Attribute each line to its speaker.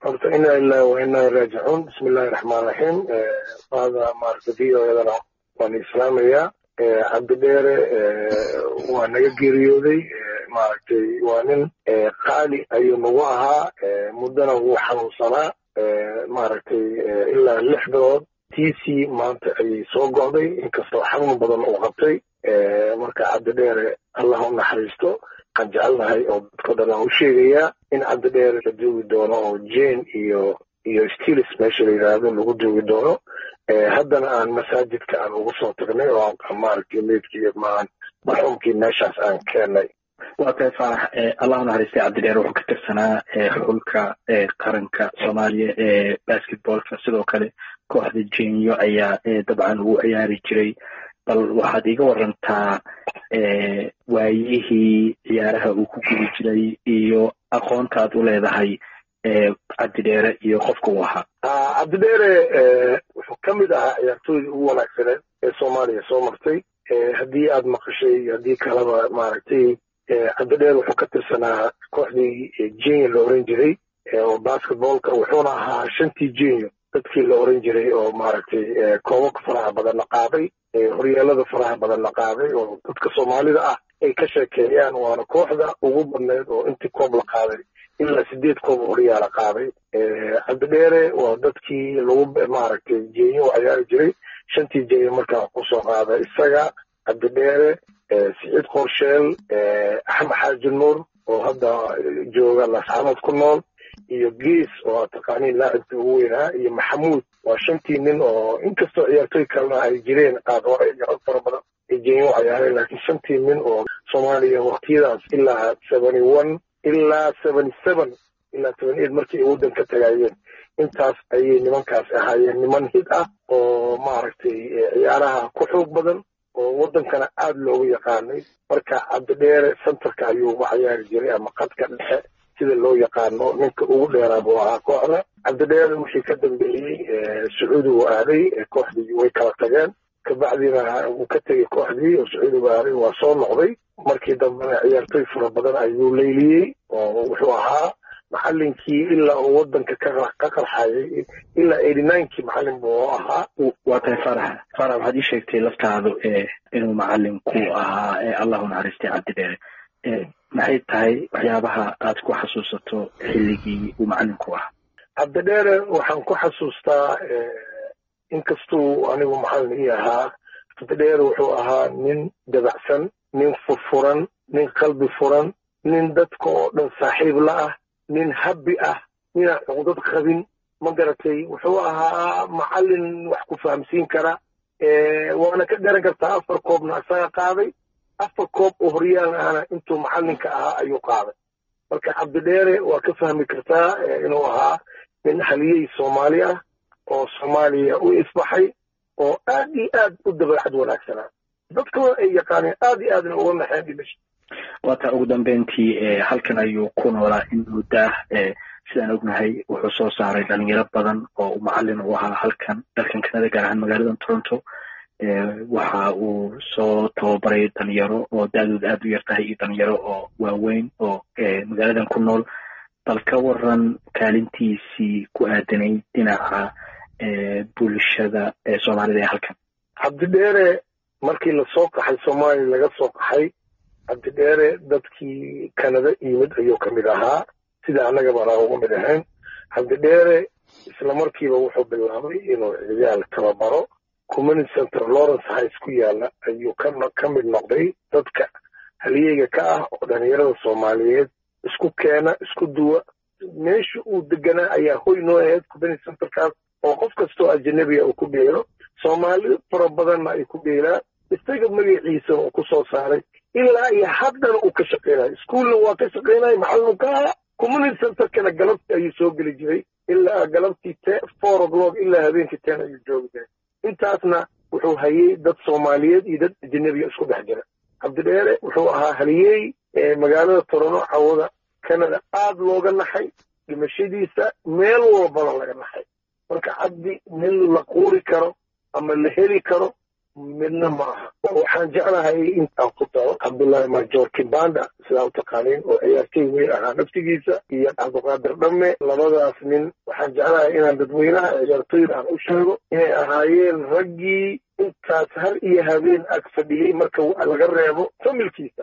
Speaker 1: horta inaa ilaahi wa inaa raajicuun bismi illaahi raxmaan raxiim faada maaragta v o edana waan islaamayaa cabdidheere waa naga geeriyooday maaragtay waa nin qaali ayuu nagu ahaa muddana wuu xanuunsanaa maaragtay ilaa lix bilood tiisii maanta ayay soo go'day inkastoo xanuun badan uu qabtay marka cabdidheere allah u naxariisto waxaan jecelnahay oo dadko dhan aan u sheegayaa in cabdidheere la duugi doono oo jane iyo iyo stilis meesha la yidhaahdo lagu duugi doono haddana aan masaajidka aan ugu soo tagnay oo maaragtay meydkii maan marxuumkii meeshaas aan keennay
Speaker 2: waa tahay faarax allah u naxariistay cabdidheer wuxuu ka tirsanaa xulka qaranka soomaaliya ee basketballka sidoo kale kooxda jenyo ayaa dabcan uu ciyaari jiray bal waxaad iga warantaa waayihii ciyaaraha uu ku guda jiray iyo aqoontaad u leedahay cabdidheere iyo qofka uu ahaa
Speaker 1: cabdidheere wuxuu ka mid ahaa ciyaartooydii ugu wanaagsaneed ee soomaaliya soo martay haddii aad maqashay haddii kaleba maaragtay cabdidheer wuxuu ka tirsanaa kooxdii jenyo la oran jiray oo basketballka wuxuuna ahaa shantii jenyo dadkii la oran jiray oo maaragtay koobabka faraha badanna qaaday horyaalada faraha badanna qaaday oo dadka soomaalida ah ay ka sheekeeyaan waana kooxda ugu badneyd oo intii koob la qaaday ilaa sideed koob horyaala qaaday cabdidheere waa dadkii lagu maaragtay jenyo u ciyaari jiray shantii jenyo markaa kusoo qaada isaga cabdidheere siciid qorsheel axmed xaaji nuur oo hadda jooga lasxaanood ku nool iyo gees oo aad taqaaniin laacibkii ugu weynaa iyo maxamuud waa shantii nin oo inkastoo ciyaartooy kalena ay jireen qaad hore iyo rag fara badan ay jenyo u ciyaareen laakiin shantii nin oo soomaaliya waqtiyadaas ilaa seventy one ilaa seventy seven ilaa seventy eight markii ay waddanka tagayeen intaas ayay nimankaas ahaayeen niman hid ah oo maaragtay ciyaaraha ku xoog badan oo waddankana aada loogu yaqaanay marka cabdidheere centerka ayuu uga ciyaari jiray ama qadka dhexe sida loo yaqaano ninka ugu dheeraa buu ahaa kooxda cabdidheere wixii ka dambeeyey sacuudi uu aaday kooxdii way kala tageen kabacdina wuu ka tegey kooxdii oo sacuudigu aaday waa soo noqday markii dambena ciyaartooy fara badan ayuu leyliyey oo wuxuu ahaa macalinkii ilaa uu waddanka ka qarxayay ilaa eighty ninekii macalin buu ahaa
Speaker 2: waa tahay farax farax waxaad ii sheegtay laftaadu inuu macalinku ahaa allahu naxariistay cabdidheere maxay tahay waxyaabaha aad ku xasuusato xilligii uu macalinku ahaa
Speaker 1: cabdidheere waxaan ku xasuustaa inkastuu anigu macalin ii ahaa cabdidheere wuxuu ahaa nin dabacsan nin furfuran nin qalbi furan nin dadka oo dhan saaxiib la ah nin habbi ah ninaan cuqdad qabin ma garatay wuxuu ahaa macalin wax ku fahamsiin kara waana ka garan kartaa afar koobna isaga qaaday afar koob oo horyaal ahna intuu macalinka ahaa ayuu qaaday marka cabdidheere waa ka fahmi kartaa inuu ahaa nin haliyey soomaali ah oo soomaaliya u isbaxay oo aad iyo aad u dabeecad wanaagsanaa dadkooda ay yaqaaneen aad iyo aadna uga naxeen dhimasha
Speaker 2: waataa ugu dambeyntii halkan ayuu ku noolaa in muddaah sidaan ognahay wuxuu soo saaray dhalinyaro badan oo macalin u ahaa halkan dalkan kanada gaar ahaan magaalada toronto waxa uu soo tababaray dhalinyaro oo da-dooda aada u yar tahay iyo dhalinyaro oo waaweyn oo magaaladan ku nool bal ka waran kaalintiisii ku aadanay dhinaca bulshada soomaalida ee halkan
Speaker 1: cabdidheere markii lasoo qaxay soomaaliya laga soo qaxay cabdidheere dadkii kanada yimid ayuu ka mid ahaa sida annagaba anaa uga mid ahayn cabdidheere isla markiiba wuxuu bilaabay inuu ciyaal tababaro community center lawrence highs ku yaala ayuu ka mid noqday dadka haliyeyga ka ah oo dhalinyarada soomaaliyeed isku keena isku duwa meesha uu deganaa ayaa hoy noo ahayd community centerkaas oo qof kastoo ajanabiga uu ku dheelo soomaali fara badanna ay ku dheelaan isaga magaciisana uu ku soo saaray ilaa iyo haddana uu ka shaqaynayo iskuolna waa ka shaqaynaya macalinku ahaa community centerkana galabtii ayuu soo geli jiray ilaa galabtii te four o'clock ilaa habeenkii ten ayuu joogi jiray intaasna wuxuu hayey dad soomaaliyeed iyo dad ajanabiga isku dhex jira cabdidheere wuxuu ahaa haliyey magaalada torono cawada canada aad looga naxay dhimashadiisa meel walbana laga naxay marka cabdi nin la quuri karo ama la heli karo midna ma aha waxaan jeclahay intaan ku daro cabdullaahi majoor kibanda sidaa u taqaaniin oo ciyaartay weyn ahaa naftigiisa iyo cabdiqaadir dhamme labadaas nin waxaan jeclahay inaan dadweynaha ciyaartooyda aan u sheego inay ahaayeen raggii intaas har iyo habeen ag fadhiyey marka laga reebo familkiisa